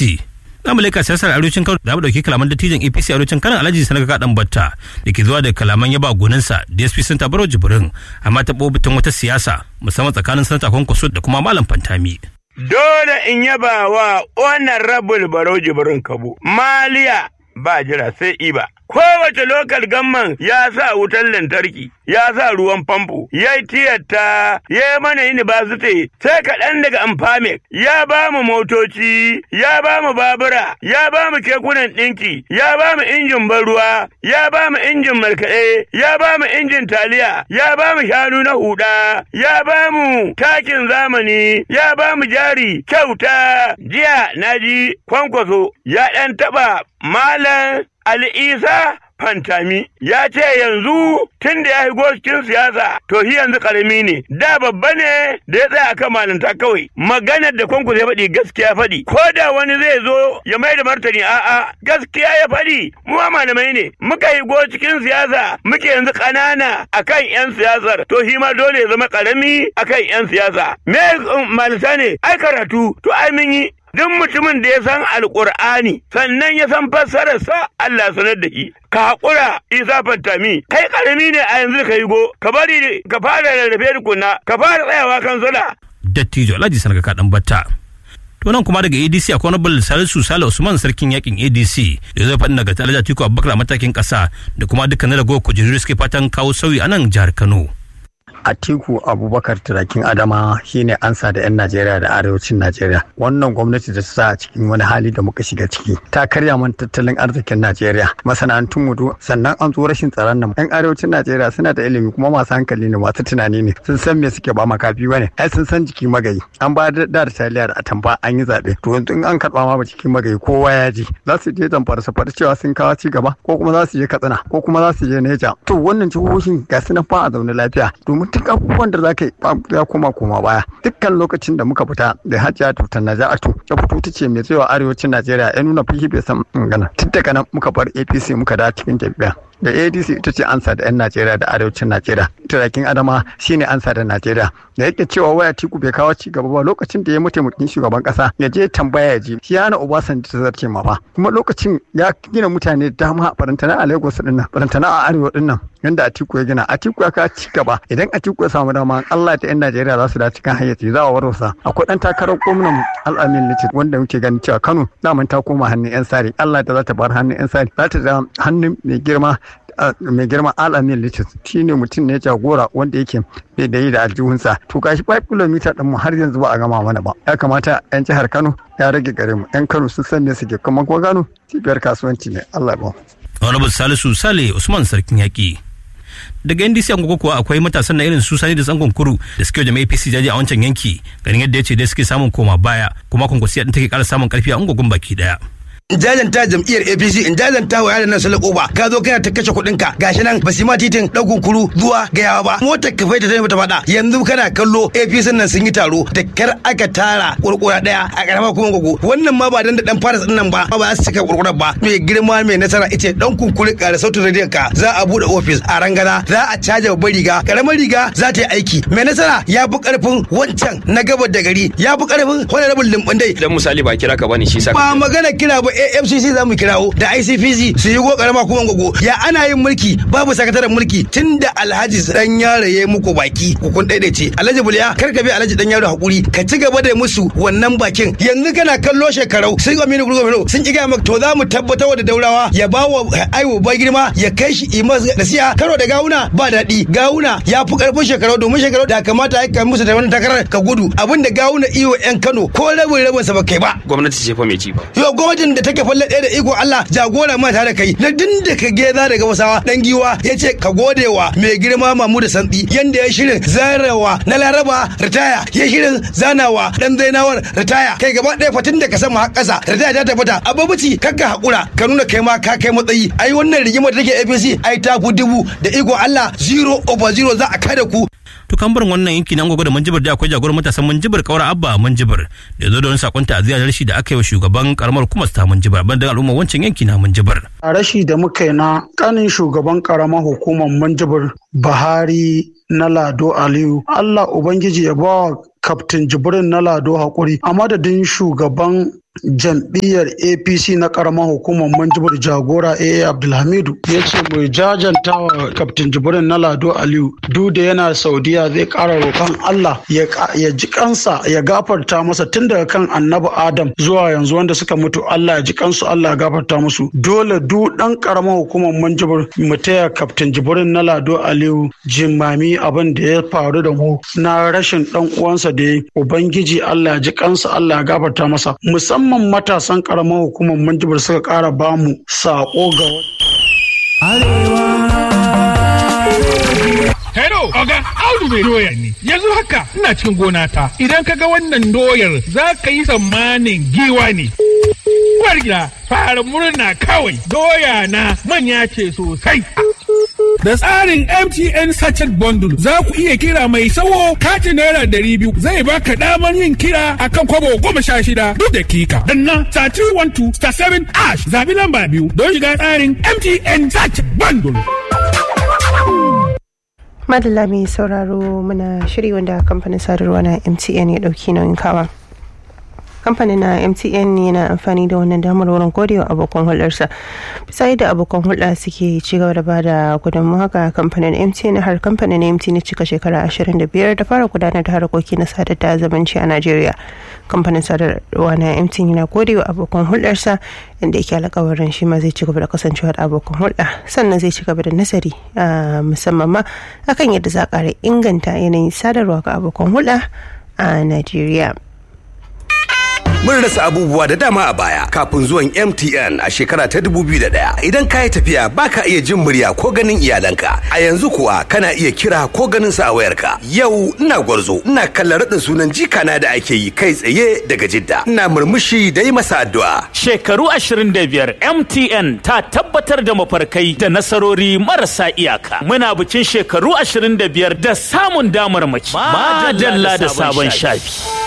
apc na mulika siyasar arewacin kano da dauki kalaman dattijan apc arewacin kano alhaji sanaka kadan batta da ke zuwa da kalaman yaba goninsa dsp sun tabaro jibrin amma ta bobitin wata siyasa musamman tsakanin sanata kwankwaso da kuma malam fantami dole in yaba wa wannan rabul baro jibrin kabo maliya ba jira sai iba kowace lokal gamman ya sa wutar lantarki ya sa ruwan famfo ya yi tiyata ya yi mana university sai kaɗan daga amfamek ya ba mu motoci ya ba mu babura ya ba mu kekunan ɗinki ya ba mu injin ban ruwa ya ba mu injin markaɗe ya ba mu injin taliya ya ba mu shanu na huda ya ba mu takin zamani ya ba mu jari kyauta jiya na ji kwankwaso ya ɗan taɓa malam Ali Isa Fantami ya ce yanzu tun da ya shigo cikin siyasa to shi yanzu karami ne da babba ne da ya tsaya akan malinta kawai maganar da kwanku ya faɗi gaskiya faɗi ko da wani zai zo ya mai da martani a'a gaskiya ya faɗi mu ma malamai ne muka shigo cikin siyasa muke yanzu ƙanana akan yan siyasar to shi ma dole ya zama karami akan yan siyasa me malinta ne ai karatu to ai mun yi duk mutumin da ya san alkur'ani sannan ya san fassararsa Allah sanar da shi ka haƙura isa fantami kai ƙarami ne a yanzu ka yi go ka bari ka fara rarrafe tukuna ka fara tsayawa kan zula. dattijo alhaji sanaka kaɗan batta to nan kuma daga adc a honorable salisu sale usman sarkin yakin adc da zai faɗi daga talaja tiku abubakar a matakin ƙasa da kuma dukkanin ragowar kujeru suke fatan kawo sauyi a nan jihar kano Atiku Abubakar Turakin Adama shine ansa da 'yan Najeriya da arewacin Najeriya. Wannan gwamnati da ta sa a cikin wani hali da muka shiga ciki. Ta karya man tattalin arzikin Najeriya. Masana'antun mutu sannan an zo rashin tsaron nan. 'Yan arewacin Najeriya suna da ilimi kuma masu hankali ne masu tunani ne. Sun san me suke ba makafi bane. Ai sun san jiki magayi. An ba da da taliya da atamba an yi zaɓe. To yanzu in an karɓa ma jiki magayi kowa ya ji. Za su je zamfara su faɗi cewa sun kawo ci gaba ko kuma za su je Katsina ko kuma za su je Neja. To wannan jihohin ga su na fa a zaune lafiya. Domin duk abubuwan da za ka yi ya koma koma baya dukkan lokacin da muka fita da hajiya tutar naja'atu ta fito ta ce mai tsayawa arewacin najeriya ya nuna fihi bai san magana tun daga nan muka bar apc muka da cikin jam'iyya da adc ita ce ansa da 'yan najeriya da arewacin najeriya turakin adama shine ansa da najeriya da yake cewa waya tiku bai kawo ci gaba ba lokacin da ya mataimakin shugaban kasa ya je tambaya ya ji shi yana obasanjo ta zarce ma ba kuma lokacin ya gina mutane dama a barantana a lagos din nan barantana a arewa din nan yanda atiku ya gina atiku ya kawo ci gaba idan atiku ya samu dama allah da 'yan najeriya za su da cikin hayyaci za a warwasa akwai dan takarar gwamnan al'amin litit wanda muke ganin cewa kano daman ta koma hannun 'yan sari allah da za ta bar hannun 'yan sari za ta da hannun mai girma mai girma alamin litis shi ne mutum ne jagora wanda yake bai da yi da aljihunsa to gashi 5 km din mu har yanzu ba a gama mana ba ya kamata yan jihar kano ya rage gare mu yan kano sun san me suke kuma ko gano cibiyar kasuwanci ne allah ba honorable salisu sale usman sarkin yaƙi daga ndc an kuwa akwai matasan na irin su sani da tsangon kuru da suke jama'a apc jaji a wancan yanki ganin yadda ya ce dai suke samun koma baya kuma kwankwasiya din take ƙara samun ƙarfi a ungogun baki daya in jajanta jam'iyyar APC in jajanta wa yaran nan salako ba ka zo kana ta kashe kuɗin ka gashi nan ba su ma titin ɗaukun kuru zuwa gayawa ba motar ka faita ta mata faɗa yanzu kana kallo APC nan sun yi taro da kar aka tara kurkura ɗaya a ƙarama kuma gogo wannan ma ba dan da dan fara nan ba ba za su cika kurkurar ba mai girma mai nasara ita dan kunkuri ƙara sautin rediyon ka za a buɗe ofis a rangana za a caja babbar riga ƙaramar riga za ta yi aiki mai nasara ya fi ƙarfin wancan na gabar da gari ya fi ƙarfin wani rabin limbandai dan misali ba kira ka bane shi sa ba magana kira ba AFCC za mu kirawo da ICPC su yi go karama kuma gogo ya ana yin mulki babu sakataren mulki tunda Alhaji dan yaro ya muku baki kun daidaice Alhaji Buliya kar ka bi Alhaji dan yaro hakuri ka ci gaba da musu wannan bakin yanzu kana kallo shekarau sun ga mini gurgurmino sun ki ga maka to za mu tabbatar da daurawa ya ba wa aiwo ba girma ya kai shi imas da siya karo da gawuna ba daɗi gawuna ya fi karfin shekarau domin shekarau da kamata ya kai musu da wannan takarar ka gudu abinda gawuna iyo yan Kano ko rabin rabin sa ba kai ba gwamnati ce fa mai ci ba yo gwamnatin da take falle ɗaya da iko Allah jagora ma tare da kai na din da ka geza daga wasawa dan giwa ya ce ka gode wa mai girma Mahmud Santsi yanda ya shirin zarawa na Laraba ritaya ya shirin zanawa dan Zainawar ritaya kai gaba ɗaya fatin da ka sama har ƙasa ritaya ta tabbata ababuci kakka hakura ka nuna kai ma ka kai matsayi ai wannan rigimar da take APC ai ta fi dubu da iko Allah zero over zero za a kada ku to kan barin wannan yanki na gwagwa da manjibir da akwai jagoran matasan manjibir kaura abba manjibir da zo da wani sakon ta'aziyya da rashi da aka yi wa shugaban karamar hukumar ta manjibir ban da al'umma wancan yanki na manjibir a rashi da muka yi na kanin shugaban karamar hukumar manjibir Buhari na Lado Aliyu Allah ubangiji ya bawa kaftin jibrin na lado hakuri a madadin shugaban jam'iyyar apc na karamar hukumar manjibir jagora aa abdulhamidu ya ce mai jajanta wa kaftin jibrin na lado aliyu duk da yana saudiya zai kara roƙon allah ya ji kansa ya gafarta masa tun daga kan annabi adam zuwa yanzu wanda suka mutu allah ya ji kansu allah ya gafarta musu dole duk dan karamar hukumar manjibir mu taya kaftin jibrin na lado aliyu jimami abin da ya faru da mu na rashin dan uwansa da ya ubangiji allah ya ji kansa allah ya gafarta masa musamman musamman matasan karamar hukumar manjibar suka kara bamu sako ga Hello, Oga, Audu mai doya ne. Yanzu haka ina cikin gona ta. Idan ka ga wannan doyar za ka yi tsammanin giwa ne. Uwar gida, fara murna kawai. Doya na manya ce sosai. Da tsarin MTN Sachet Bundle za ku iya kira mai sawo katin naira ɗari biyu zai baka damar yin kira akan kwabo goma sha shida duk dakika. Danna star 312 star 7 ash zabi lamba biyu don shiga tsarin MTN Sachet Bundle. madalla mai sauraro muna shiri wanda kamfanin sadarwa na mtn ya dauki nauyin kawa kamfanin na mtn yana amfani da wannan damar wurin godewa abokan hulɗarsa bisa yadda abokan hulɗa suke ci gaba da bada gudunmu haka kamfanin mtn har kamfanin mtn cika shekara 25 da fara gudanar da harkoki na sadar da zamanci a najeriya kamfanin sadarwa na mtn yana godewa abokan hulɗarsa inda yake alkawarin shi ma zai ci gaba da kasancewa da abokan hulɗa sannan zai ci gaba da nazari musamman ma akan yadda za a ƙara inganta yanayin sadarwa ga abokan hulɗa a najeriya Mun rasa abubuwa da dama a baya kafin zuwan MTN a shekara ta 2001. Idan ka yi tafiya baka iya jin murya ko ganin iyalanka. A yanzu kuwa kana iya kira ko ganin sa a wayarka. Yau ina gwarzo, ina kallon raɗin sunan jikana da ake yi kai tsaye daga Jidda. Ina murmushi da yi masa addu'a. Shekaru 25 MTN ta tabbatar da mafarkai da nasarori marasa iyaka. Muna bikin shekaru 25 da samun damar mace. Madalla da sabon shafi.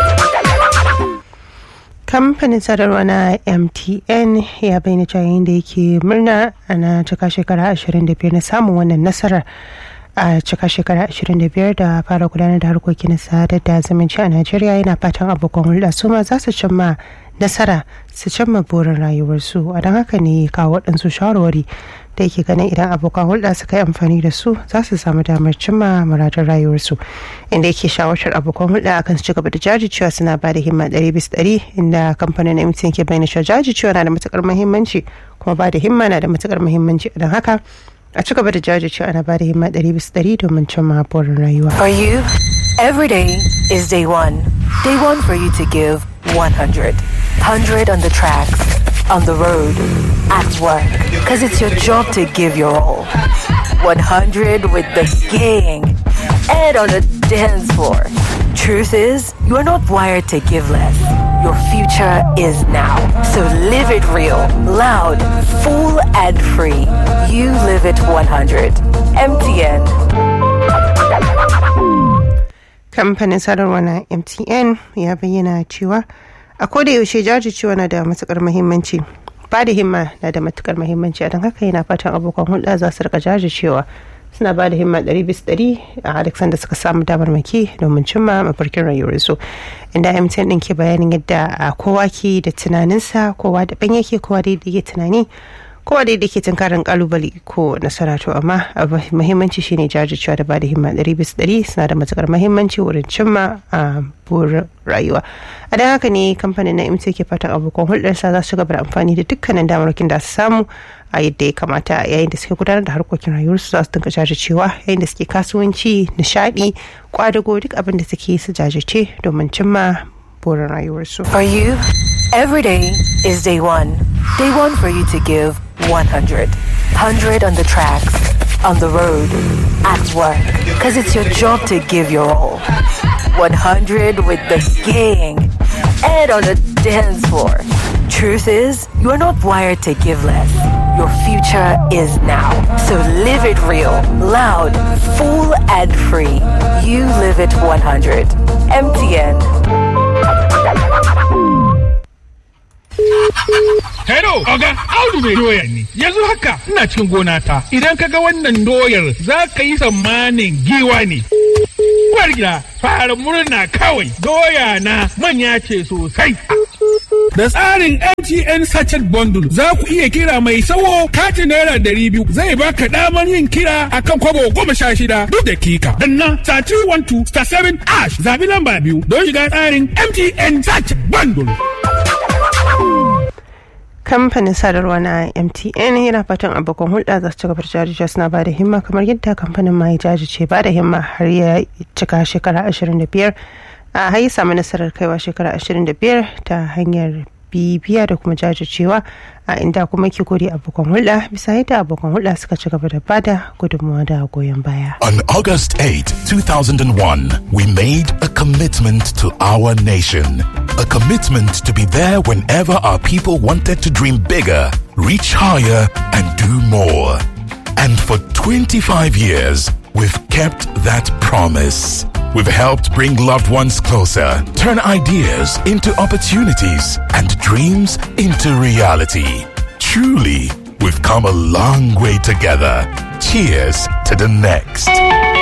kamfanin sadarwa na mtn ya bayyana cewa yayin da yake murna ana cika shekara 25 na samun wannan nasarar a cika shekara 25 da fara gudanar da harkokin sadar da zumunci a najeriya yana fatan abokan hulɗa su ma za su cimma nasara su cimma burin rayuwarsu a don haka ne kawo waɗansu shawarwari da yake ganin idan abokan hulɗa suka yi amfani da su za su samu damar cimma muradun rayuwarsu inda yake shawartar abokan hulɗa akan su ci gaba da jajircewa suna ba da himma ɗari bis ɗari inda kamfanin MTN ke bayyana cewa jajircewa na da matukar muhimmanci kuma ba da himma na da matukar muhimmanci don haka a ci gaba da jajircewa ana ba da himma ɗari bis ɗari domin cimma burin rayuwa. For you, every day is day one. Day one for you to give 100. 100 on the tracks, on the road, at work. Because it's your job to give your all. 100 with the gang and on the dance floor. Truth is, you are not wired to give less. Your future is now. So live it real, loud, full, and free. You live it 100. MTN. kamfanin sadarwa na mtn ya bayyana cewa a koda yaushe jajircewa na da matukar muhimmanci ba da himma na da matukar muhimmanci a don haka yana fatan abokan hulɗa za su rika jajircewa suna ba da himma ɗari bis ɗari a duk sanda suka samu damar maki domin cimma mafarkin rayuwarsu inda mtn ɗin ke bayanin yadda kowa ke da tunaninsa kowa da ban yake kowa da yake tunani kowa da ke tunkarin kalubale ko nasara to amma muhimmanci shine jajircewa da ba da himma ɗari bis ɗari suna da matukar muhimmanci wurin cimma a burin rayuwa a don haka ne kamfanin na mtn ke fatan abokan hulɗarsa za su gaba da amfani da dukkanin damarkin da su samu a yadda ya kamata yayin da suke gudanar da harkokin rayuwarsu za su dinga jajircewa yayin da suke kasuwanci nishaɗi kwadago duk abin da suke su jajirce domin cimma burin rayuwarsu. For you, every day is day one. Day one for you to give 100. 100 on the tracks, on the road, at work. Because it's your job to give your all. 100 with the gang and on the dance floor. Truth is, you are not wired to give less. Your future is now. So live it real, loud, full, and free. You live it 100. MTN. Hello, Oga, Audu mai doya ne. Yanzu haka ina cikin gona ta. Idan ka ga wannan doyar za ka yi tsammanin giwa ne. Uwar gida, fara murna kawai. Doya na manya ce sosai. Da tsarin MTN Sachet Bundle za ku iya kira mai sawo katin naira ɗari biyu zai baka damar yin kira akan kwabo goma sha shida duk dakika. Danna star 312 star 7 ash zabi lamba biyu don shiga tsarin MTN Sachet Bundle. kamfanin sadarwa na mtn yana fatan abokan hulɗa za su ci gaba da jajirce suna ba da himma kamar yadda kamfanin mai jajirce ba da himma har ya cika shekara 25 a hayi samu nasarar kaiwa shekara 25 ta hanyar bibiya da kuma jajircewa a inda kuma ke gode abokan hulɗa bisa yadda abokan hulɗa suka ci gaba da bada gudunmawa da goyon baya. On August 8, 2001, we made a commitment to our nation. A commitment to be there whenever our people wanted to dream bigger, reach higher, and do more. And for 25 years, we've kept that promise. We've helped bring loved ones closer, turn ideas into opportunities, and dreams into reality. Truly, we've come a long way together. Cheers to the next.